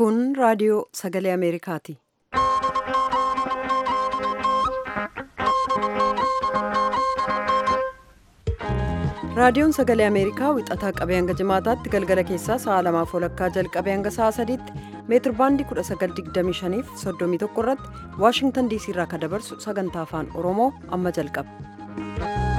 Kun raadiyoo sagalee Ameerikaati. Raadiyoon sagalee Ameerikaa wixataa qabee hanga jimaataatti galgala keessaa sa'a lamaaf walakkaa jalqabee hanga sa'a sadiitti meetir baandii 1925 fi 31 irratti Waashingtan diisii irraa kan dabarsu sagantaa afaan Oromoo amma jalqaba.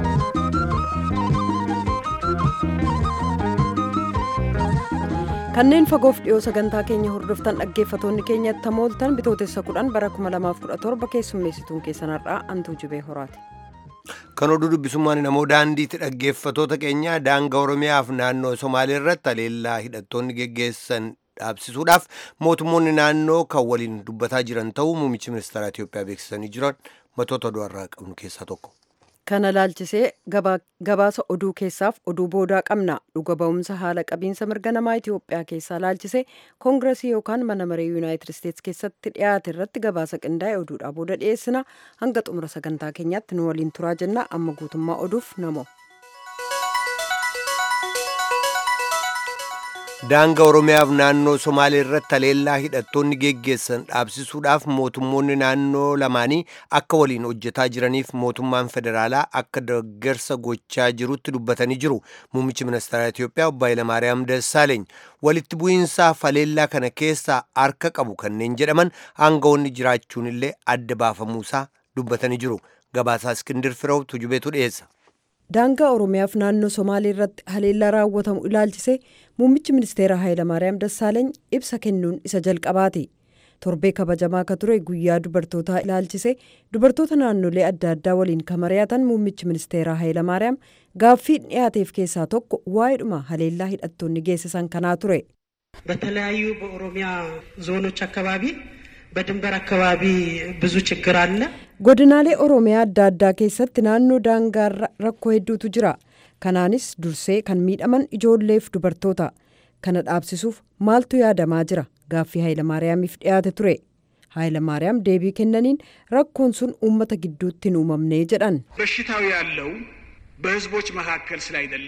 Kanneen fagoof dhiyoo sagantaa keenya hordoftan dhaggeeffatoonni keenya tamooltan bitootessa 10 bara 2017 keessummeessituun keessan har'aa antuu jibee horaati. Kan oduu dubbisummaan namoo daandiitti dhaggeeffatoota keenya daangaa Oromiyaaf naannoo Somaalee irratti haleellaa hidhattoonni geggeessan dhaabsisuudhaaf mootummoonni naannoo kan waliin dubbataa jiran ta'uu muummichi ministeera Itoophiyaa beeksisanii jiran matoota oduu har'aa qabnu keessaa tokko. Kana laalchisee gabaasa oduu keessaaf oduu boodaa qabna. Dhuga ba'umsa haala qabiinsa mirga namaa Itoophiyaa keessaa laalchisee koongiresii yookaan mana maree Yuunaayitid Isteetsi keessatti dhiyaate irratti gabaasa qindaa'e oduudhaa booda dhiyeessina. Hanga xumura sagantaa keenyaatti nu waliin turaa jenna. Amma guutummaa oduuf namo. Daangaa Oromiyaaf naannoo Somaalee irratti haleellaa hidhattoonni geggeessan dhaabsisuudhaaf mootummoonni naannoo lamaanii akka waliin hojjetaa jiraniif mootummaan federaalaa akka deeggarsa gochaa jirutti dubbatanii jiru. Muummichi ministeera Itoophiyaa obbo Hayilamaariyaam Dassaaleeny walitti bu'iinsaaf haleellaa kana keessaa harka qabu kanneen jedhaman aangawoonni jiraachuun illee adda baafamuusaa dubbatanii jiru. Gabaasaa Iskindir Fireew tujubeetu dhiyeessa. daangaa oromiyaaf naannoo somaalee irratti haleellaa raawwatamu ilaalchisee muummichi ministeera hayilamaariyaam dassaaleeny ibsa kennuun isa jalqabaati torbee kabajamaa ka ture guyyaa dubartootaa ilaalchisee dubartoota naannolee adda addaa waliin ka mari'atan muummichi ministeera hayilamaariyaam gaaffii dhiyaateef keessaa tokko waa'eedhuma haleellaa hidhattoonni geessisan kanaa ture. በተለያዩ በኦሮሚያ ዞኖች አካባቢ በድንበር አካባቢ ብዙ ችግር አለ። godinaalee oromiyaa adda addaa keessatti naannoo daangaarra rakkoo hedduutu jira kanaanis dursee kan miidhaman ijoolleef dubartoota kana dhaabsisuuf maaltu yaadamaa jira gaaffii hayilamaariyaamiif dhiyaate ture hayilamaariyaam deebii kennaniin rakkoon sun uummata gidduutti hin uumamnee jedhan በሽታው ያለው በህዝቦች መካከል ስላይደለ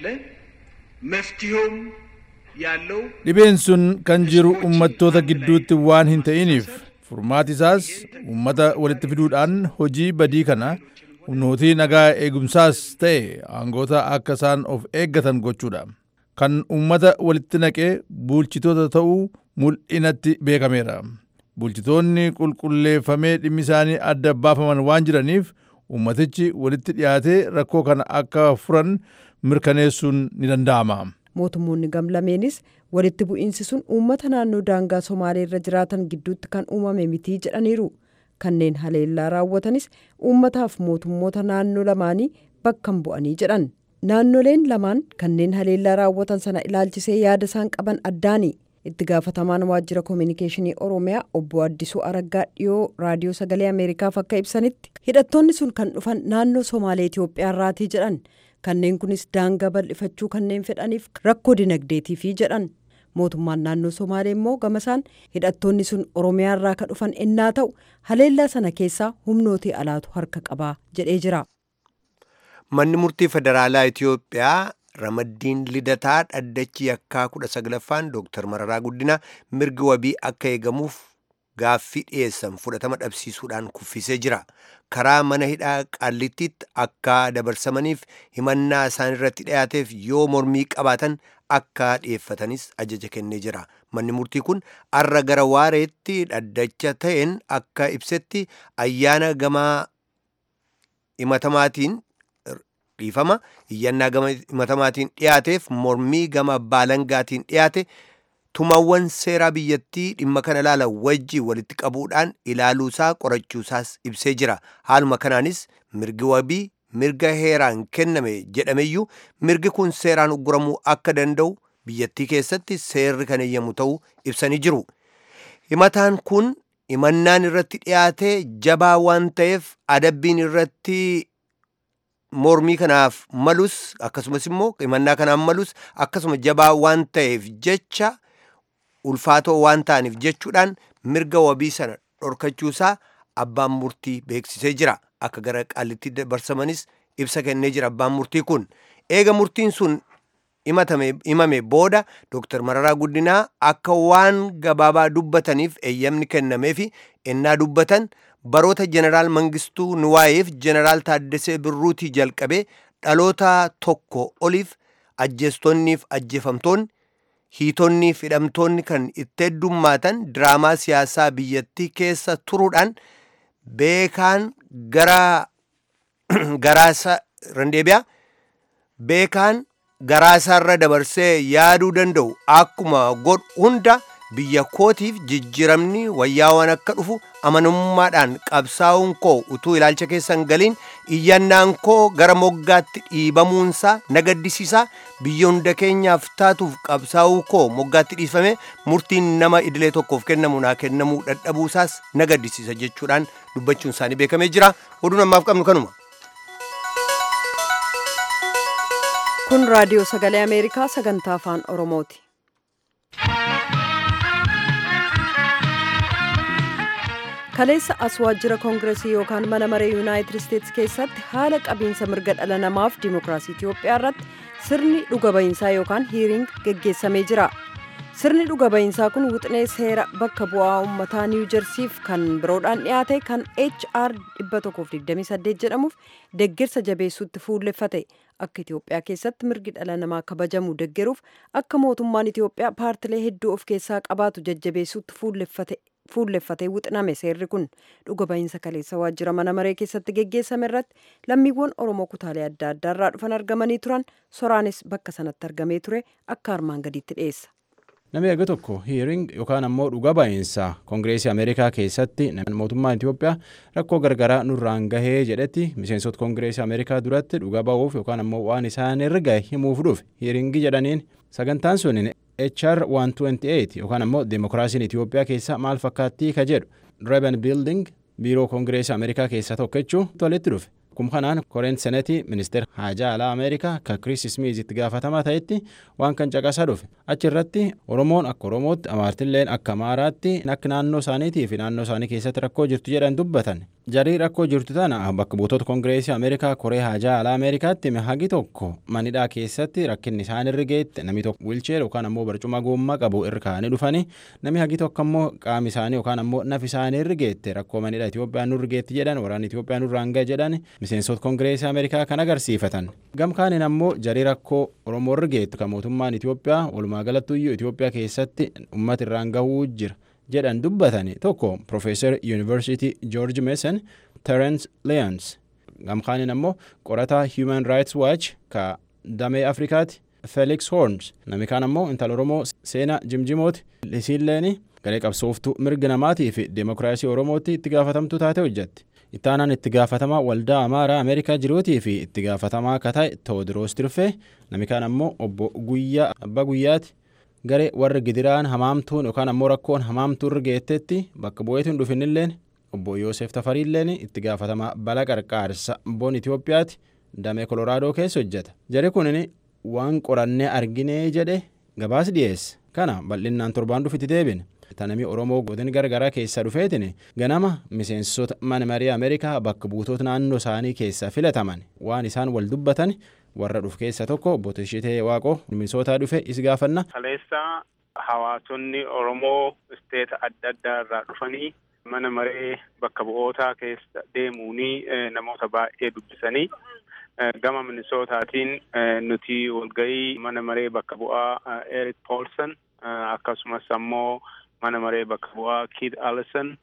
መፍትሄውም ያለው dhibeen sun kan jiru uummattoota gidduutti waan hin ta'iniif furmaati isaas uummata walitti fiduudhaan hojii badii kana humnootii nagaa eegumsaas ta'e aangoota akka isaan of eeggatan gochuudha kan uummata walitti naqee bulchitoota ta'uu mul'inatti beekameera bulchitoonni qulqulleeffamee dhimmi isaanii adda baafaman waan jiraniif uummatichi walitti dhiyaatee rakkoo kana akka furan mirkaneessuun ni danda'ama. mootummoonni gamlameenis walitti bu'iinsi sun uummata naannoo daangaa somaalee irra jiraatan gidduutti kan uumame mitii jedhaniiru kanneen haleellaa raawwatanis uummataaf mootummoota naannoo lamaanii bakkan bu'anii jedhan naannoleen lamaan kanneen haleellaa raawwatan sana ilaalchisee yaada isaan qaban addaani itti gaafatamaan waajjira koominikeeshinii oromiyaa obbo addisuu araggaa dhiyoo raadiyoo sagalee ameerikaaf akka ibsanitti hidhattoonni sun kan dhufan naannoo somaalee itiyoophiyaa irraatii jedhan kanneen kunis daangaa bal'ifachuu kanneen fedhaniif rakkoo dinagdeetiifi jedhan mootummaan naannoo somaalee immoo gamasaan hidhattoonni sun oromiyaa irraa ka dhufan ennaa ta'u haleellaa sana keessaa humnootii alaatu harka qabaa jedhee jira. Manni murtii federaalaa Itoophiyaa ramaddiin lidataa dhaddachi yakkaa kudha saglaffaan Dooktar Mararaa Guddinaa mirgi wabii akka eegamuuf gaaffii dhiyeessan fudhatama dhabsiisuudhaan kuffisee jira. Karaa mana hidhaa qaallittiitti akka dabarsamaniif himannaa isaan irratti dhiyaateef yoo mormii qabaatan akka dhiyeeffatanis ajaja kennee jira. Manni murtii kun arra gara waareetti dhaddacha ta'een akka ibsetti ayyaana gamaa himatamaatiin dhiifama iyyannaa gama himatamaatiin dhiyaateef mormii gama baalangaatiin dhiyaate tumawwan seeraa biyyattii dhimma kana ilaala wajjii walitti qabuudhaan ilaaluusaa qorachuusaas ibsee jira haaluma kanaanis mirgi wabii mirga heeraan kenname jedhameyyuu mirgi kun seeraan ugguramuu akka danda'u biyyattii keessatti seerri kan eeyyamu ta'uu ibsanii jiru himataan kun himannaan irratti dhiyaatee jabaa waan ta'eef adabbiin irratti mormii kanaaf malus akkasumas immoo himannaa kanaaf malus akkasuma jabaa waan ta'eef jecha ulfaatoo waan ta'aniif jechuudhaan mirga wabii sana dhorkachuusaa abbaan murtii beeksisee jira akka gara qaallitti dabarsamanis ibsa kennee jira abbaan murtii kun eega murtiin sun himame booda Dr. Mararaa Guddinaa akka waan gabaabaa dubbataniif eeyyamni kennameefi ennaa dubbatan baroota jeneraal Mangistuu Nuwaayeef jeneraal Taaddasee Birruutii jalqabee dhaloota tokko oliif ajjeestonni ajjeefamtoonni hiitonni fi hidhamtoonni kan itti heddummaatan diraamaa siyaasaa biyyattii keessa turuudhaan beekaan gara garaasa randeebiyaa beekaan garaasaarra dabarsee yaaduu danda'u akkuma godhu hunda biyya kootiif jijjiiramni wayyaawwan akka dhufu amanamummaadhaan qabsaa'uun koo utuu ilaalcha keessan galiin iyyannaan koo gara moggaatti dhiibamuunsaa na gaddisiisaa biyya hunda keenyaaf taatuuf qabsaa'uu koo moggaatti dhiifame murtiin nama idilee tokkoof kennamu naa kennamuu dadhabuusaas na gaddisiisa jechuudhaan dubbachuun isaanii beekamee jira oduun ammaaf qabnu kanuma. kun raadiyoo sagalee ameerikaa sagantaa afaan oromooti. kaleessa as waajjira koongiresii yookaan mana maree yuunaayitid isteetsi keessatti haala qabiinsa mirga dhala namaaf dimookiraasii itiyoophiyaa irratti sirni dhuga ba'iinsaa yookaan hiiriing geggeessamee jira sirni dhuga ba'iinsaa kun wixinee seera bakka bu'aa uummataa niiwu jersiif kan biroodhaan dhiyaate kan hr 128 jedhamuuf deeggarsa jabeessuutti fuulleffate akka itiyoophiyaa keessatti mirgi dhala namaa kabajamu deeggaruuf akka mootummaan itiyoophiyaa paartilee hedduu of keessaa qabaatu jajjabeessuutti fuulleffate fuulleffatee wixiname seerri kun dhuga ba'iinsa kaleessa waajjira mana maree keessatti geggeessame irratti lammiiwwan oromoo kutaalee adda addaa irraa dhufan argamanii turan soraanis bakka sanatti argamee ture akka armaan gadiitti dhiyeessa. Namni erga tokko hiiring yookaan ammoo dhuga ba'iinsa koongireesii Ameerikaa keessatti mootummaan Itoophiyaa rakkoo gargaraa nurraan gahee jedhetti miseensota koongireesii Ameerikaa duratti dhuga ba'uuf yookaan ammoo waan isaan irra gahe himuuf dhufe hiiringii jedhaniin sagantaan sun HR 128 yookaan ammoo Deemokiraasiin Itoophiyaa keessa maal fakkaattii ka jedhu Reben Building biiroo koongireesii Ameerikaa keessa tokko jechuun walitti dhufe. Kun kanaan koreen senetii ministeera haajaa alaa Ameerikaa kan Kiriis Smiiz itti gaafatamaa ta'etti waan kan caqasaa dhufe. Achi irratti Oromoon akka Oromootti Amaartilleen akka Amaaraatti akka naannoo isaaniitii fi naannoo isaanii keessatti rakkoo jirtu jedhan dubbatan. Jarii rakkoo jirtu tana bakka buutota koongireesii Ameerikaa koree haajaa alaa Ameerikaatti hagi tokko manidhaa keessatti rakkinni isaan irra geette namni tokko wilcheer yookaan ammoo barcuma goommaa qabu irra kaa'anii dhufanii namni hagi tokko ammoo qaami isaanii yookaan ammoo nafi isaanii irra geette rakkoo manidhaa Itoophiyaan nurra geetti jedhan waraanni Itoophiyaan nurraan gahe jedhan miseensota koongireesii Ameerikaa kan agarsiifatan. Gamkaaniin ammoo jarii rakkoo Oromoo irra geettu kan mootummaan Itoophiyaa walumaa galattuyyuu Itoophiyaa keessatti uummata irraan gahuu jira. jedhan dubbatani tokko Profeesar Yuunivarsiitii Joorji Meesan Terence Leons gamkaaniin ammoo qorataa Human Rights Watch ka damee Afrikaati Felix Horns namni kaan ammoo intala Oromoo seenaa jimjimooti isiilleeni garee qabsooftuu mirga namaatii fi deemokiraasii Oromootti itti gaafatamtuu taate hojjetti. Ittaanaan itti gaafatamaa waldaa Amaaraa Ameerikaa jiruutii fi itti gaafatamaa akka ta'e Toodiroos Tirfee namni kaan ammoo obbo Guyyaa Abbaa Guyyaati. garee warra gidiraan hamaamtuun yookaan ammoo rakkoon hamaamtuu irra geettetti bakka bu'eetiin dhufinilleen obbo Yoosef Tafariilleen itti gaafatamaa bala qarqaarsa boon Itoophiyaati damee Kolooraadoo keessa hojjeta. Jari kunin waan qorannee arginee jedhe gabaas dhiyeesse. Kana bal'innaan torbaan dhufitti deebine. Tanamii Oromoo godin gargaraa keessaa dhufeetin ganama miseensota mana marii Ameerikaa bakka buutota naannoo isaanii keessaa filataman waan isaan wal dubbatan warra dhufu keessa tokko obbo Tishitee Waaqoo minisootaa dhufe is gaafanna. Kaleessa hawaasonni Oromoo isteeta adda addaa irraa dhufanii mana maree bakka bu'ootaa keessa deemuunii namoota baay'ee dubbisanii gama minisootaatiin nuti walgahii mana maree bakka bu'aa Eric Paulson akkasumas ammoo mana maree bakka bu'aa Kid Allison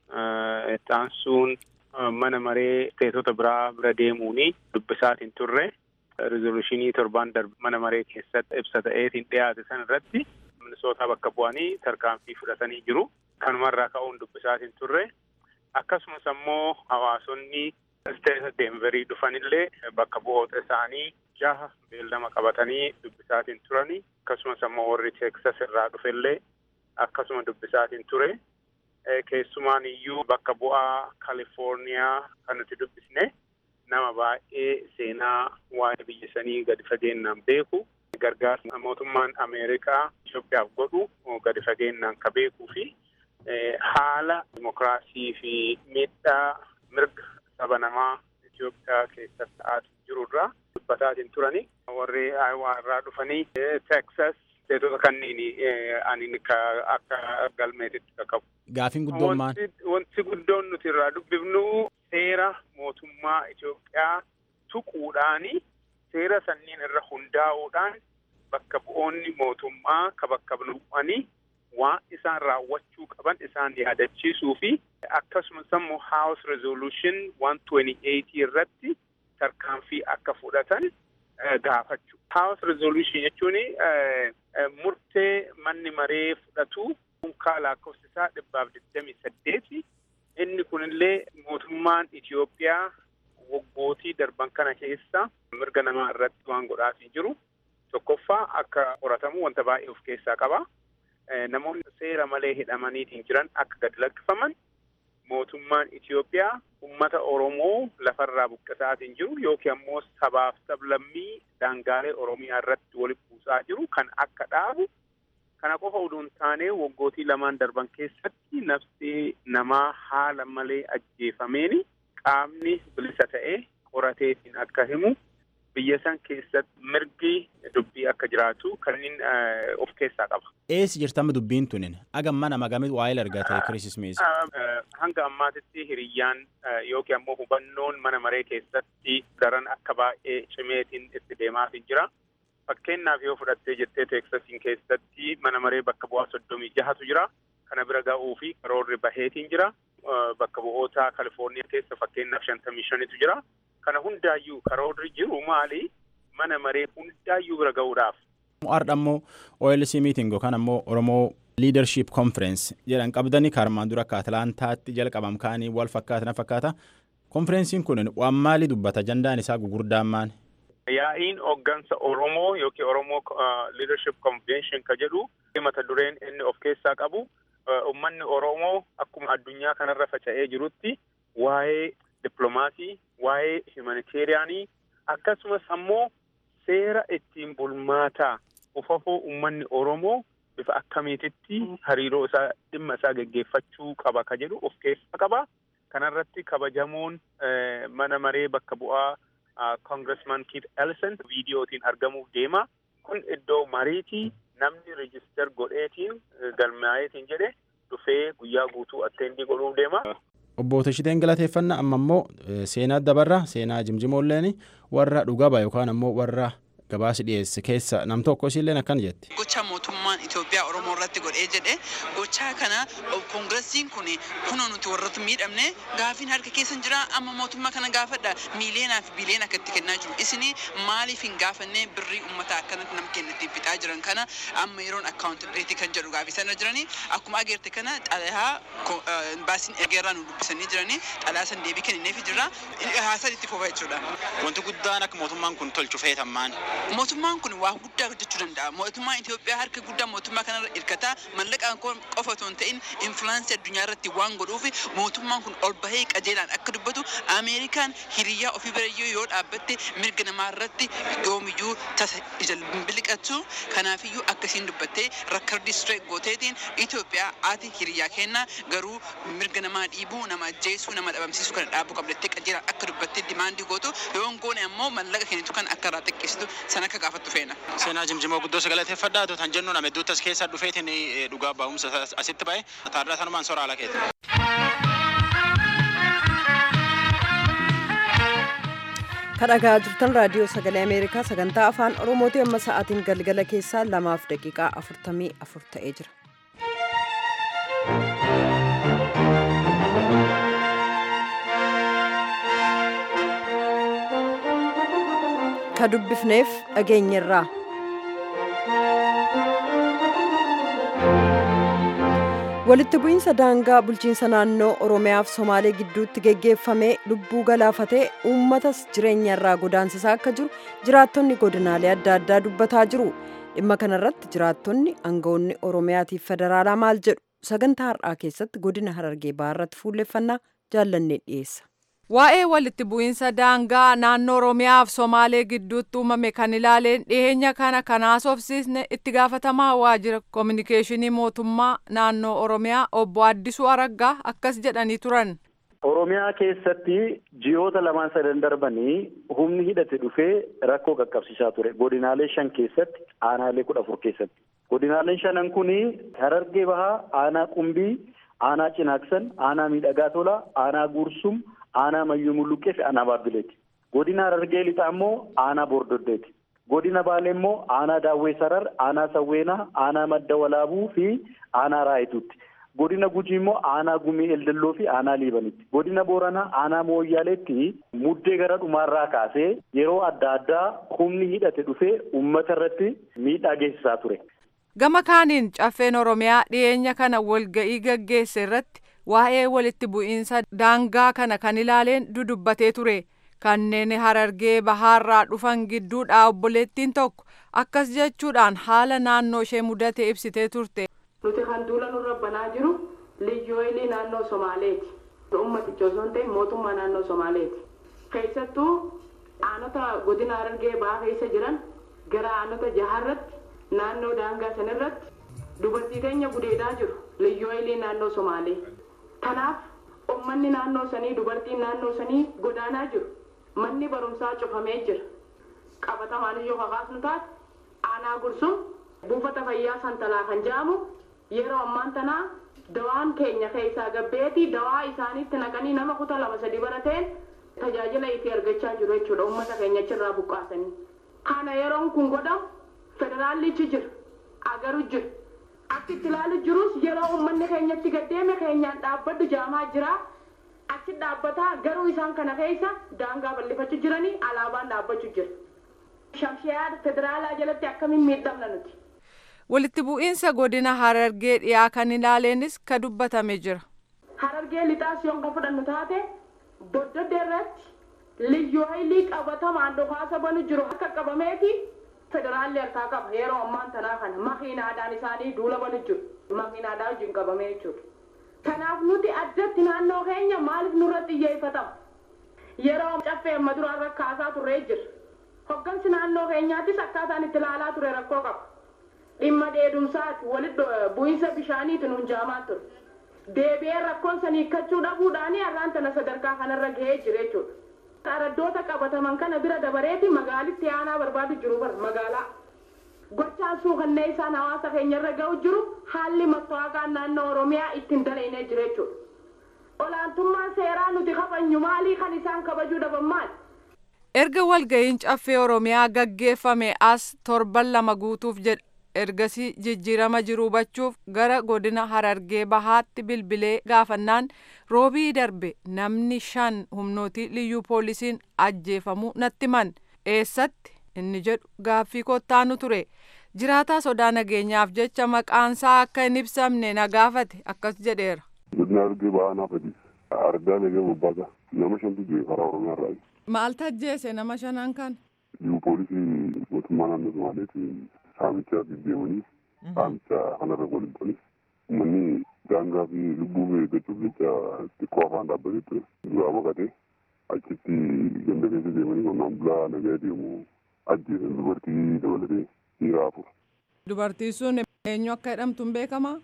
taansuun mana maree isteetota biraa bira deemuunii dubbisaatiin turre. Rizolushinii torbaan darbe mana maree keessatti ibsa ta'eetiin dhiyaate san irratti minisootaa bakka bu'anii tarkaanfii fudhatanii jiru. Kanumarraa ka'uun dubbisaatiin turre. Akkasumas ammoo hawaasonni isteeta Deenverii dhufanillee bakka bu'oota isaanii jaha beellama qabatanii dubbisaatiin turani. Akkasumas ammoo warri Teeksas irraa dhufellee akkasuma dubbisaatiin ture. Keessumaan iyyuu bakka bu'aa Kalifoorniyaa kan nuti dubbisne. nama baay'ee seenaa waa'ee biyya sanii gadi fageenyaan beeku gargaarsa mootummaan Ameerikaa Itoophiyaaf godhu gadi fageenyaan ka beekuu fi haala dimokiraasii fi miidhaa mirga saba namaa Itoophiyaa keessatti ta'aa jirurraa dubbataatiin turani warri Aayowaa irraa dhufanii Texas isteetota kanneen ani akka galmeetitti qaqqabu. Gaafiin guddoon maal? Wanti guddoon nuti irraa dubbifnu seera mootummaa Itoophiyaa tuquudhaani seera sanniin irra hundaa'uudhaan bakka bu'oonni mootummaa ka bakka bu'anii waan isaan raawwachuu qaban isaan yaadachiisuu fi akkasumas immoo House Resolution 128 irratti tarkaanfii akka fudhatan gaafachuu. House Resolution jechuun murtee manni maree fudhatu unkaa lakkoofsi isaa dhibbaaf digdamii saddeeti. Inni kunillee mootummaan Itoophiyaa waggootii darban kana keessa mirga namaa irratti waan godhaatii jiru. Tokkoffaa akka qoratamu wanta baay'ee of keessaa qaba. Namoonni seera malee hidhamaniitiin jiran akka gad lakkifaman mootummaan Itoophiyaa uummata Oromoo lafarraa buqqisaatiin jiru yookiin ammoo sabaaf sablammii daangaalee Oromiyaa irratti walitti buusaa jiru kan akka dhaabu kana qofa utuu hin taane waggootii lamaan darban keessatti nafsi namaa haala malee ajjeefameeni qaamni bilisa ta'e qorateetiin akka himu biyya san keessatti mirgi dubbii akka jiraatu kanneen of keessaa qaba. Eessi jirtama dubbiin tunin agamma nama gamit waa'ee argate Kiriis Ismiis. Hanga ammaatitti hiriyyaan yookiin ammoo hubannoon mana maree keessatti daran akka baay'ee cimeetiin itti deemaatiin jira. Fakkeenyaaf yoo fudhattee jettee teeksasiin keessatti mana maree bakka bu'aa soddomii jahatu jira. Kana bira ga'uu fi karoorri baheetiin jira. Bakka bu'oota Kalifoorniyaa keessa fakkeenyaaf shantamii shanitu jira. Kana hundaayyuu karoorri jiru maali? Mana maree hundaayyuu bira ga'uudhaaf. Har'a ammoo OLC meeting yookaan ammoo Oromoo Leadership Conference jedhan qabdanii karmaan dura akka Atlaantaatti jalqabam kaanii wal fakkaata na fakkaata. Konfereensiin kun waan maalii dubbata jandaan isaa gugurdaan maali? Yaa'iin hooggansa Oromoo yookiin Oromoo Leadership Convention ka jedhu mata dureen inni of keessaa qabu uummanni Oromoo akkuma addunyaa kanarra faca'ee jirutti waa'ee dippiloomaasii, waa'ee humanitaariyaanii akkasumas ammoo seera ittiin bulmaataa ufafoo uummanni Oromoo bifa akkamiititti hariiroo isaa dhimma isaa geggeeffachuu qaba ka jedhu of keessaa qaba. Kanarratti kabajamoon mana maree bakka bu'aa Congressman Keith Ellison viidiyootiin argamuuf deema. Kun iddoo mariitii namni rijister godheetiin galmaa'eetiin jedhe dhufee guyyaa guutuu atteentii godhuuf deema. Obbo Tashiteen galateeffannaa amma immoo seenaa dabarra seenaa jimjimoolleen warra dhugaba yookaan ammoo warra gabaasi dhiyeesse keessa nam tokko isiilleen akkan jetti. Gocha mootummaan Itoophiyaa Oromoo irratti godhee jedhe gochaa kana koongiresiin kun kunoo nuti warroota miidhamne gaafiin harka keessan jira amma mootummaa kana gaafadha miileenaa fi biileen akka itti kennaa jiru isini maaliif hin gaafanne birrii uummataa akkanatti nam kenna ittiin fixaa jiran kana amma yeroon akkaawuntibileetii kan jedhu gaafisanii jiranii akkuma ageerte kana xalayaa baasiin ergeerraa nu dubbisanii jiranii xalayaa san deebii kennineef jira haasaa itti fufaa jechuudha. Wanti guddaan akka mootummaan kun tolchu feetammaan. Mootummaan kun waa guddaa hojjechuu danda'a. Mootummaan Itoophiyaa harka guddaa mootummaa kanarra hirkataa mallaqaan qofa otoo hin ta'in influaansii addunyaa irratti waan godhuuf mootummaan kun ol bahee qajeelaan akka dubbatu Ameerikaan hiriyyaa ofii birayyoo yoo dhaabbatte mirga namaa irratti yoomiyyuu tasa ija biliqatu kanaafiyyuu akkasiin dubbattee rakkardii straight gooteetiin Itoophiyaa ati hiriyyaa kenna garuu mirga namaa dhiibuu nama ajjeesuu nama dhabamsiisuu kana dhaabuu qabdattee qajeelaan akka dubbattee dimaandii gootu yoo goone ammoo mallaqa kennitu kan akka irraa xiqqeessitu sana akka gaafattu feena. Seenaa jimjimoo guddoo sagalateeffadhaa tan jennuun amedduutti as keessa dhufeetiin dhugaa ba'umsa asitti ba'e taarraa sanumaan soraa ala keeti. kadhagaa jirtan raadiyoo sagalee ameerikaa sagantaa afaan oromooti amma sa'aatiin galgala keessaa lamaaf daqiiqaa afurtamii afur ta'ee jira. ka dubbifneef dhageenyerraa. walitti bu'iinsa daangaa bulchiinsa naannoo oromiyaaf somaalee gidduutti geggeeffamee lubbuu galaafatee uummatas jireenya irraa godaansisaa akka jiru jiraattonni godinaalee adda addaa dubbataa jiru dhimma kanarratti jiraattonni aangawoonni oromiyaatiif federaalaa maal jedhu sagantaa har'aa keessatti godina harargee baharratti fuulleffannaa jaallannee dhiyeessa. Waa'ee walitti bu'iinsa daangaa naannoo Oromiyaa fi Somaalee gidduutti uumame kan ilaaleen dhiyeenya kana kan haasofsiisne itti gaafatamaa waajjira koominikeeshinii mootummaa naannoo Oromiyaa obbo Addisuu Araggaa akkas jedhanii turan. Oromiyaa keessatti ji'oota lamaan sadan darbanii humni hidhate dhufee rakkoo qaqqabsiisaa ture. Godinaalee shan keessatti aanaalee kudha afur keessatti. Godinaaleen shanan kuni Harargee Bahaa, Aanaa Qumbii, Aanaa Cinaaksan, Aanaa Miidhagaa Tolaa, Aanaa Gursum, Aanaa Mayyuu Mulluqqee fi Aanaa Baabbileeti. Godina Harargee Lixaa immoo Aanaa Bordoddeeti. Godina Baalee immoo Aanaa Daawwee Sarar, Aanaa Sawweenaa, Aanaa Madda Walaabuu fi Aanaa Raayituutti. Godina Gujii immoo aanaa gumii eldelloo fi aanaa liibanitti. Godina Booranaa aanaa mooyyaaleetti muddee gara dhumaarraa kaasee yeroo adda addaa humni hidhate dhufee uummata irratti miidhaa geessisaa ture. Gama kaaniin caffeen Oromiyaa dhiyeenya kana walga'ii gaggeesse irratti waa'ee walitti bu'iinsa daangaa kana kan ilaaleen dudubbatee ture. Kanneen harargee bahaarraa dhufan gidduudhaa obboleettiin tokko akkas jechuudhaan haala naannoo ishee mudate ibsitee turte. nuti kan duula nurra banaa jiru liyyooyilii naannoo somaaleeti ummaticha osoo hin ta'in mootummaa naannoo somaaleeti keessattuu aanota godina harargee bahaa keessa jiran gara aanota jaharratti naannoo daangaa sanirratti dubartii teenya gudeedaa jiru liyyooyilii naannoo somaalee kanaaf ummanni naannoo sanii dubartiin naannoo sanii godaanaa jiru manni barumsaa cufamee jira qabatamaan iyyuu kakaasnu taate aanaa gursum buufata fayyaa santalaa kan jedhamu yeroo ammaan tanaa dawaan keenya keessaa gabbeetii dawaa isaaniitti naqanii nama kuta lama sadi barateen tajaajila itti argachaa jiru jechuudha uummata keenya achirraa buqqaasanii. Kana yeroon kun godhamu federaallichi jira agaru jira akka itti ilaalu jirus yeroo uummanni keenyatti gaddeeme keenyaan dhaabbaddu jaamaa jira achi dhaabbataa garuu isaan kana keessa daangaa bal'ifachuu jiranii alaabaan dhaabbachuu jira. Shamshiyaa federaalaa jalatti akkamiin miidhamna nuti. Walitti bu'iinsa godina Harargee dhiyaa kan ilaaleenis ka dubbatame jira. Harargee lixaas yoon ka fudhannu taate boddodde irratti liyyuu haylii qabatamaan dhukaasa banu jiru akka qabameeti federaalli harkaa qaba yeroo ammaan tanaa kana makiinaadhaan isaanii duula banu jiru makiinaadhaa wajjin qabamee jechuudha. Kanaaf nuti addatti naannoo keenya maaliif nurratti xiyyeeffatamu yeroo caffee amma duraan rakkaasaa turree jira. Hoggansi naannoo keenyaattis akkaataan itti ilaalaa ture rakkoo qaba. dhimma dheedumsaati walitti bu'iinsa bishaaniitu nuun jaamaa ture. Deebi'ee rakkoon sanii hiikkachuu dhabuudhaan har'aan tana sadarkaa kanarra gahee jira jechuudha. Araddoota qabataman kana bira dabareeti magaalitti aanaa barbaadu jiru bara magaalaa. Gochaan suukannee isaan hawaasa keenyarra ga'u jiru haalli mattawaqaan naannoo Oromiyaa ittiin dalainee jira jechuudha. Olaantummaan seeraa nuti kabajnu maalii kan isaan kabajuu dhaban maali? Erga walga'iin caffee Oromiyaa gaggeeffame as torban lama guutuuf jedha. ergasii jijjiirama jiru hubachuuf gara godina harargee bahaatti bilbilee gaafannaan roobii darbe namni shan humnootii liyyuu poolisiin ajjeefamuu natti man eessatti inni jedhu gaaffii kottaanu ture jiraataa sodaa nageenyaaf jecha maqaansaa akka hin ibsamne na gaafate akkas jedheera. godina harargee bahaa naafati argaa nagee bobbaasa nama shantu du'e karaa oromiyaa irraa. maal tajjeese nama shanan kan. liyyuu poolisii mootummaa naannoo somaaleeti saamicha deddeemanii saamicha kanarra waliin uummanni daangaa fi lubbuu eeggachuuf jecha xiqqoo afaan dhaabbatee ture duraa baqatee achitti ganda keessa deemanii qonnaan bulaa nagaa deemu ajjeesan dubartii dabalatee dhiira afur. Dubartiin sun eenyu akka jedhamtu hin beekamaa?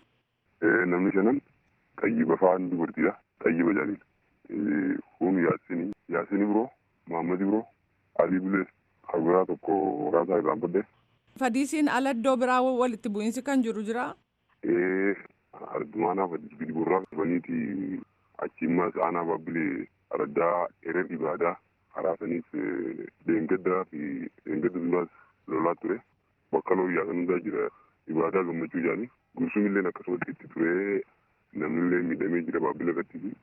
Namni shanan xayyiba fa'aan dubartiidha. Xayyiba jaaliil. Kun Yaasinii. Yaasinii biroo, Maammadi biroo, Alii Bilees, Habiraa tokko raasaa irraan baddee. Fadiisiin ala iddoo biraa walitti bu'iinsi kan jiru jira? Ee, ardumaanaa fadis gidi burraa qabaniiti achi immas aanaa baabbilee araddaa erer ibaadaa karaa saniis deengaddaa fi deengadda duraas lolaa ture. Bakka looyyaa kan hundaa jira ibaadaa gammachuu jaani. Gursum illee akkasumatti itti ture namni illee miidhamee jira baabbilee irratti fi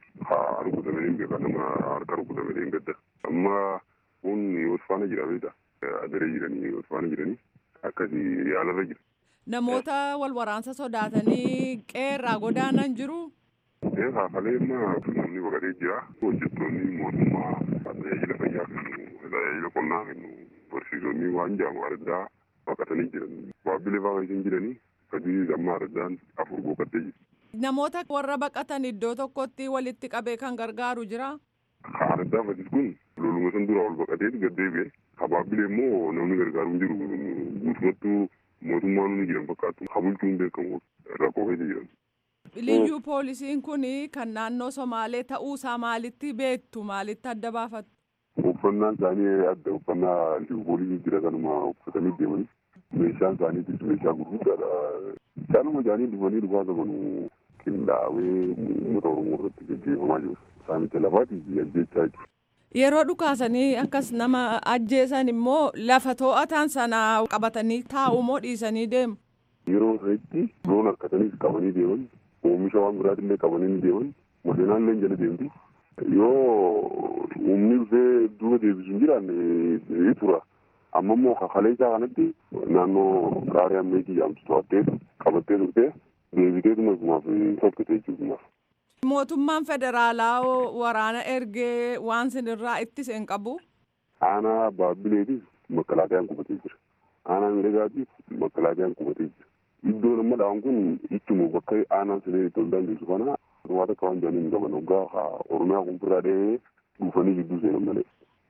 haa rukutamee hin beekaa nama harka rukutamee deengadda. Amma kun Osfaana jira beektaa. adaree jiranii Osfaana jiranii akkasii yaalarra jira. Namoota wal waraansa sodaatanii qeerraa godaanan jiru. Ee haafalee immoo namni baqatee jira. Hojjettoonni mootummaa tajaajila fayyaa kennu, tajaajila qonnaa kennu, barsiisonni waan jaamu addaa baqatanii jiran. Baabbilee fa'aa isin jiranii sadii amma addaan afur boqottee jiru. Namoota warra baqatan iddoo tokkotti walitti qabee kan gargaaru jira. Addaa fadis kun loluma san dura ol baqatee gad deebi'e. Habaabbilee immoo namni gargaaru hin jiru. Guutummattuu mootummaan ni jiran fakkaatu. Habulchuun beekamu rakkoo keessa jiran. Liyyuu poolisiin kun kan naannoo Somaalee ta'uusaa maalitti beektu maalitti adda baafattu? Uffannaan isaanii adda uffannaa liyyuu poolisii jira kanuma uffatanii deemanii meeshaan isaaniitis meeshaa gurguddaadha. Isaanuma isaanii dhufanii dhufaa qaban qindaa'ee uummata Oromoo irratti gaggeeffamaa jiru. Saamicha lafaatiif ajjechaa jechuudha. Yeroo dhukaasanii akkas nama ajjeesan immoo lafa to'atan sana qabatanii taa'u moo dhiisanii deemu? Yeroo sanitti loon harkataniis qabanii deeman oomisha waan biraatillee qabanii deeman modeenaallee jala deemti. Yoo humni dhufee duuba deebisu hin jiraanne tura. Amma immoo kakalee isaa kanatti naannoo qaarii ammeetii jaamtu to'attee qabattee turtee deebitee tumaaf tokkite jechuudha. Mootummaan federaalaa waraana ergee waan sinirraa ittise hin qabu. Aanaa baabbileetis makkalaatayaan qubatee jira. Aanaa miidhagaatiif makkalaatayaan qubatee jira. Iddoon amma dhawan kun ittuma bakka aanaan sinee itti ol dandeessu kana waan akka waan jaaniin qaban hoggaa Oromiyaa kun biraa dhahee dhufanii gidduu seenan malee.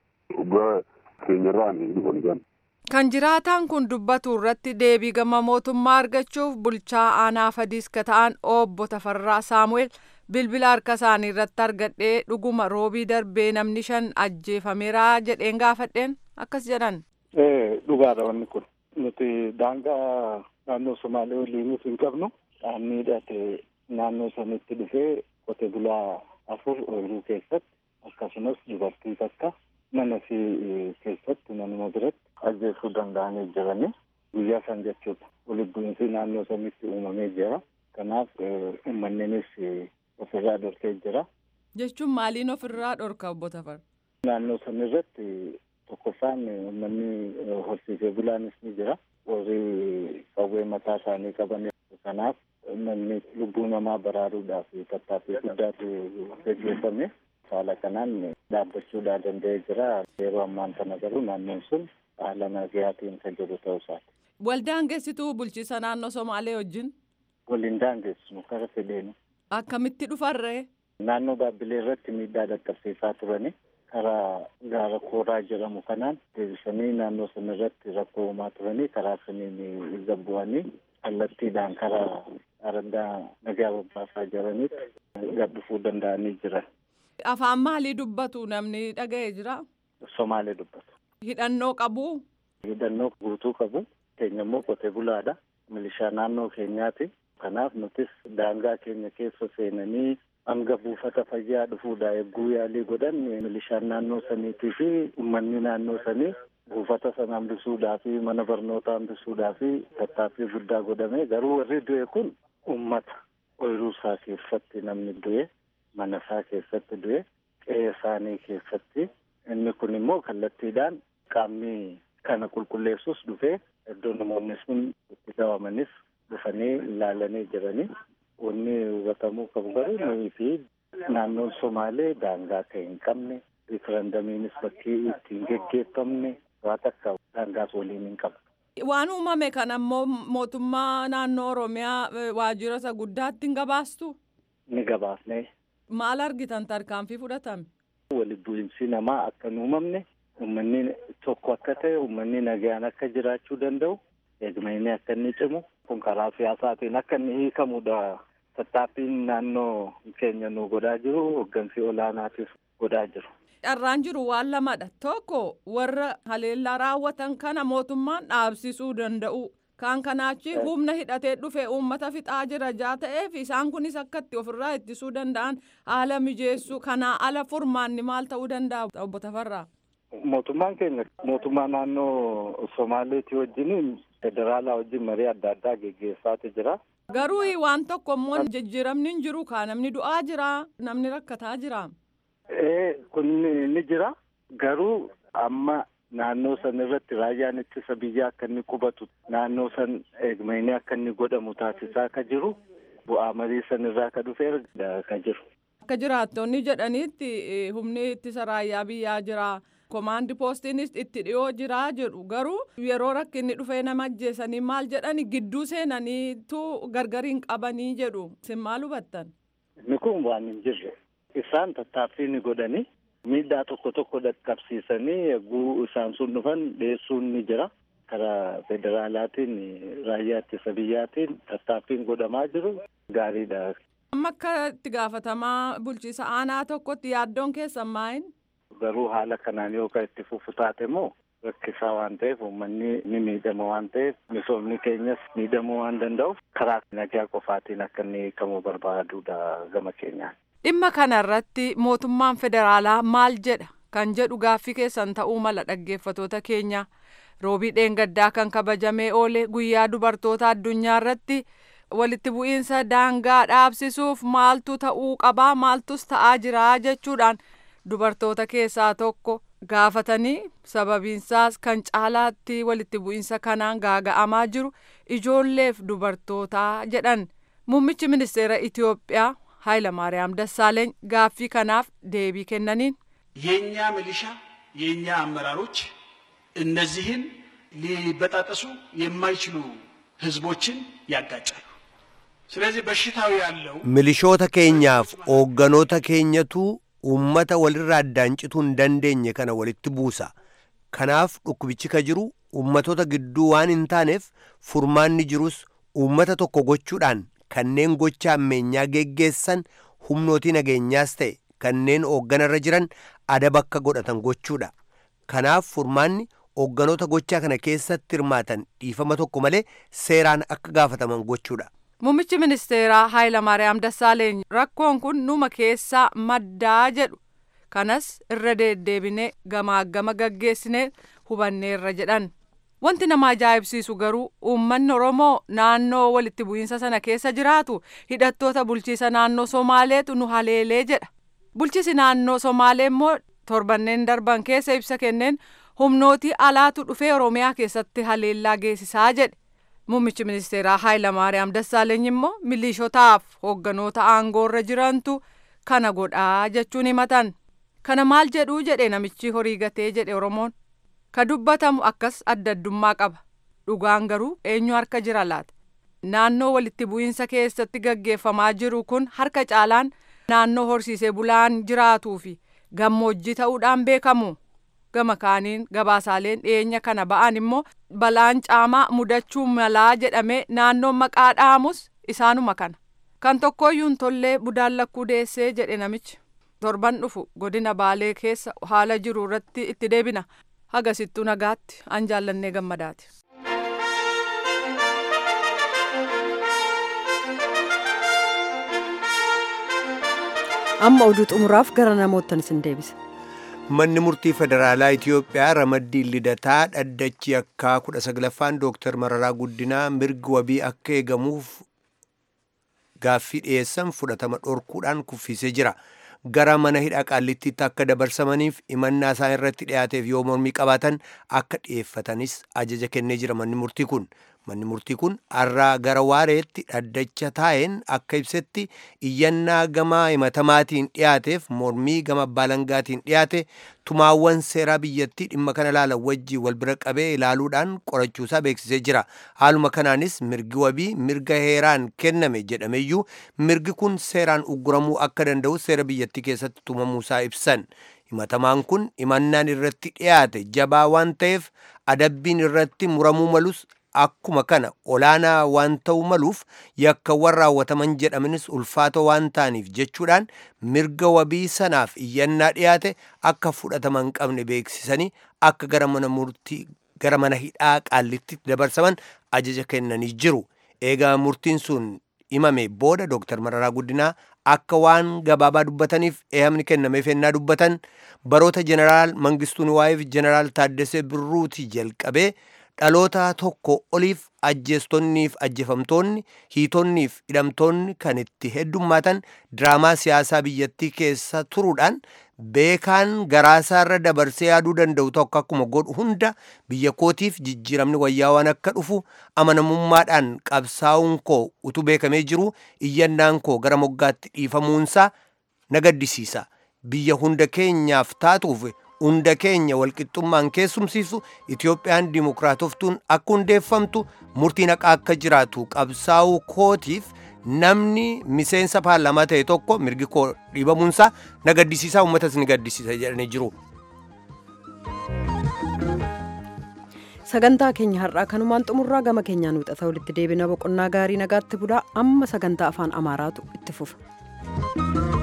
Hoggaa keenyarraan dhufan isaan. Kan jiraataan kun dubbatu irratti deebii gama mootummaa argachuuf bulchaa aanaa fadiis ka ta'an obbo Tafarraa Saamu'eel bilbila harka isaanii irratti argadhee dhuguma roobii darbee namni shan ajjeefameera jedheen gaafadheen akkas jedhan. Dhugaadha wanni kun nuti daangaa naannoo Somaalee waliin nuti hin qabnu dhaabni hidhate naannoo sanitti dhufee qote bulaa afur ooyiruu keessatti akkasumas dubartii takka mana fi keessatti manuma biratti ajjeesuu danda'anii jiranii guyyaa san jechuudha. Walitti bu'iinsi naannoo sanitti uumamee jira. Kanaaf uummanninis ofirraa dhorkee jira. Jechuun maaliin ofirraa dhorka obbo Tafar? Naannoo san irratti tokkoffaan uummanni horsiisee bulaanis ni jira. Warri qawwee mataa isaanii qaban kanaaf namni lubbuu namaa baraaruudhaaf tattaaffii guddaatu gaggeeffame. Haala kanaan dhaabbachuudhaa danda'ee jira. Yeroo ammaan kana garuu naannoon sun haala nagayaatiin kan jiru ta'uu isaati. Waldaan geessituu bulchiisa naannoo Somaalee wajjin? Waliin daangeessinu karaa fedheenu. Akkamitti dhufarree? Naannoo Baabbilee irratti miidhaa dhaqqabsiisaa turani. Karaa gaara kooraa jedhamu kanaan deebisanii naannoo sana irratti rakkoo uumaa turanii karaa saniin gabbu'anii kallattiidhaan karaa araddaa nagaa babbaasaa jiranitti gad dhufuu danda'anii jiran. Afaan maalii dubbatu namni dhaga'ee jira? Somaalee dubbatu. Hidhannoo qabu? Hidhannoo guutuu qabu. Keenya immoo qotee bulaadha. Milishaa naannoo keenyaati. Kanaaf nutis daangaa keenya keessa seenanii hanga buufata fayyaa dhufuudha eegguu yaalii godhan milishaan naannoo saniitii fi uummanni naannoo sanii buufata sana hambisuudhaa fi mana barnootaa hambisuudhaa fi tattaaffii guddaa godhame garuu warri du'e kun uummata ooyiruu isaa keessatti namni du'e mana isaa keessatti du'e qe'ee isaanii keessatti inni kun immoo kallattiidhaan qaamni kana qulqulleessus dhufee iddoo namoonni sun itti qabamanis dhufanii ilaalanii jiranii wanni hubatamuu qabu garuu nuyi fi naannoon Somaalee daangaa akka hin qabne riferendamiinis bakkii ittiin geggeeffamne waa takka daangaas waliin hin qabne. Waan uumame kana ammoo mootummaa naannoo Oromiyaa waajjira isa guddaatti hin gabaastu? Ni gabaasne. Maal argitan tarkaanfii fudhatame? Walitti bu'iinsi namaa akka hin uumamne uummanni tokko akka ta'e uummanni nagaan akka jiraachuu danda'u eegumsi akka inni cimu kun karaa siyaasaatiin akka inni hiikamudha. Tattaaffiin naannoo keenya nu godhaa jiru hooggansi olaanaatiif godhaa jiru. Carraan jiru waan lamadha. Tokko warra haleellaa raawwatan kana mootummaan dhaabsisuu danda'u. Kan kanaachi humna hidhatee dhufe uummata fixaa jira jaa ta'eef isaan kunis akka itti ofirraa ittisuu danda'an haala mijeessuu kanaa ala furmaanni maal ta'uu danda'a obbo Tafarraa. Mootummaan keenya mootummaa naannoo Somaaleetii wajjin federaalaa wajjin marii adda addaa geggeessaati jira. Garuu waan tokko immoo jijjiiramni hin jiru kaa namni du'aa jira namni rakkataa jira. Ee kun ni jira garuu amma naannoo san irratti raayyaan ittisa biyyaa akka inni qubatu naannoo san eegumsi akka inni godhamu taasisaa ka jiru bu'aa marii san irraa ka dhufee ka jiru. Akka jiraattonni jedhanitti humni ittisa raayyaa biyyaa jira. Komaandi poostiinis itti dhiyoo jira jedhu garuu yeroo rakkinni dhufee nama ajjeesanii maal jedhani gidduu seenaniitu gargariin qabanii jedhu isin maal hubattan? Inni kun waan hin jirre isaan tattaaffii ni godhanii miidhaa tokko tokko dhaqqabsiisanii eeguu isaan sun dhufan dhiyeessuun ni jira. Karaa federaalaatiin raayyaa ittisa biyyaatiin tattaaffiin godhamaa jiru gaariidha. Amma akka itti gaafatamaa bulchiisa aanaa tokkotti yaaddoon keessan maayin? Garuu haala kanaan yoo kan itti fufu taate moo rakkisaa waan ta'eef uummanni ni miidhama waan ta'eef misoomni keenyas miidhamuu waan danda'uuf karaa nagaa qofaatiin akka inni hiikamuu barbaaduudha gama keenyaan. Dhimma kanarratti mootummaan federaalaa maal jedha kan jedhu gaaffii keessan ta'uu mala dhaggeeffatoota keenya roobii dheengaddaa kan kabajamee oole guyyaa dubartoota addunyaa irratti walitti bu'iinsa daangaa dhaabsisuuf maaltu ta'uu qabaa maaltus ta'aa jira jechuudhaan dubartoota keessaa tokko gaafatanii sababiinsaas kan caalaatti walitti bu'iinsa kanaan gaaga'amaa jiru ijoolleef dubartootaa jedhan muummichi ministeera Itoophiyaa ኃይለማርያም ደሳለኝ ጋፊ ከናፍ ዴቢ ከነኒን የእኛ ሚሊሻ የእኛ አመራሮች እነዚህን ሊበጣጠሱ የማይችሉ ህዝቦችን ያጋጫሉ። ስለዚህ በሽታው ያለው milishoota keenyaaf hoogganoota keenyatu uummata walirraa addaancituu hin dandeenye kana walitti buusa kanaaf dhukkubichi ka jiru uummatoota gidduu waan hin taaneef furmaanni jirus uummata tokko gochuudhaan kanneen gocha ammeenyaa geggeessan humnootii nageenyaas ta'e kanneen hoogganarra jiran adaba akka godhatan gochuudha kanaaf furmaanni hoogganoota gochaa kana keessatti hirmaatan dhiifama tokko malee seeraan akka gaafataman gochuudha. Muummichi ministeeraa Hayilamaariyaam Dassaaleeny rakkoon kun numa keessaa maddaa jedhu kanas irra deddeebinee gamaagama gaggeessinee hubanneerra jedhan. Wanti nama ajaa'ibsiisu garuu uummanni Oromoo naannoo walitti bu'iinsa sana keessa jiraatu hidhattoota bulchiisa naannoo Somaaleetu nu haleelee jedha. Bulchiisi naannoo Somaalee immoo torbanneen darban keessa ibsa kenneen humnootii alaatu dhufee Oromiyaa keessatti haleellaa geessisaa jedhe. Muummichi ministeeraa Hayilamaariyaam Dassaaleeny immoo milishotaaf hoogganoota aangoorra jirantu kana godhaa jechuun himatan. Kana maal jedhuu jedhe namichi horii gatee jedhe Oromoon. Ka dubbatamu akkas adda addummaa qaba. Dhugaan garuu eenyu harka jira laata? Naannoo walitti bu'iinsa keessatti gaggeeffamaa jiru kun harka caalaan naannoo horsiisee bulaan jiraatuu fi gammoojjii ta'uudhaan beekamu. Gama kaaniin gabaasaaleen dhiyeenya kana ba'an immoo balaan caamaa mudachuu malaa jedhamee naannoon maqaa dhaamus isaanuma kana. Kan tokkooyyuu hin tollee budaan lakkuu deessee jedhe namichi. Torban dhufu godina Baalee keessa haala jiru irratti itti deebina. Hagasittuu nagaatti an jaallannee gammadaati. amma oduu xumuraaf gara namootan isin deebisa. Manni murtii federaalaa Itoophiyaa ramaddii lidataa dhaddachi akka kudha saglaffaan Dooktar Mararaa Guddinaa mirgi wabii akka eegamuuf gaaffii dhiyeessan fudhatama dhorkuudhaan kuffisee jira. Gara mana hidhaa qaallittiitti akka dabarsamaniif imannaa isaan irratti dhiyaateef yoo mormii qabaatan akka dhiyeeffatanis ajaja kennee jira manni murtii kun. Manni murtii kun har'aa gara waareetti dhaddacha taa'een akka ibsetti iyyannaa gama himatamaatiin dhiyaateef mormii gama baalangaatiin dhiyaate tumaawwan seeraa biyyattii dhimma kana ilaalan wajjii wal bira qabee ilaaluudhaan qorachuusaa beeksisee jira. Haaluma kanaanis mirgi wabii mirga heeraan kenname jedhameyyuu mirgi kun seeraan ugguramuu akka danda'u seera biyyattii keessatti tumamuusaa ibsan. Himatamaan kun imannaan irratti dhiyaate jabaa waan ta'eef adabbiin irratti muramuu malus akkuma kana olaanaa waan ta'u maluuf yakkawwan raawwataman jedhamanis ulfaatoo waan ta'aniif jechuudhaan mirga wabii sanaaf iyyannaa dhiyaate akka fudhataman qabne beeksisanii akka gara mana murtii gara mana hidhaa qaallitti dabarsaman ajaja kennanii jiru. Eegaa murtiin sun himame booda Dooktar Mararaa Guddinaa akka waan gabaabaa dubbataniif eeyyamni kennameef ennaa dubbatan baroota jeneraal Mangistuu Niwaayeef jeneraal Taaddasee Birruuti jalqabee dhaloota tokko oliif ajjeestonniif ajjefamtoonni hiitonniif hidhamtoonni kan itti heddummaatan diraamaa siyaasaa biyyattii keessa turuudhaan beekaan garaasaarra dabarsee yaaduu danda'u tokko akkuma godhu hunda biyya kootiif jijjiiramni wayyaa waan akka dhufu amanamummaadhaan qabsaa'uun koo utuu beekamee jiru iyyannaan koo gara moggaatti dhiifamuunsaa na gaddisiisa biyya hunda keenyaaf taatuuf hunda keenya walqixxummaan keessumsiisu Itoophiyaan dimokiraatoftuun akka hundeeffamtu murtiin haqaa akka jiraatu qabsaa'uu kootiif namni miseensa paarlaamaa ta'e tokko mirgi koo dhiibamuunsaa na gaddisiisaa uummatas ni gaddisiisa jedhanii jiru. sagantaa keenya har'aa kanumaan xumurraa gama keenyaan wixata walitti deebina boqonnaa gaarii nagaatti bulaa amma sagantaa afaan amaaraatu itti fufa.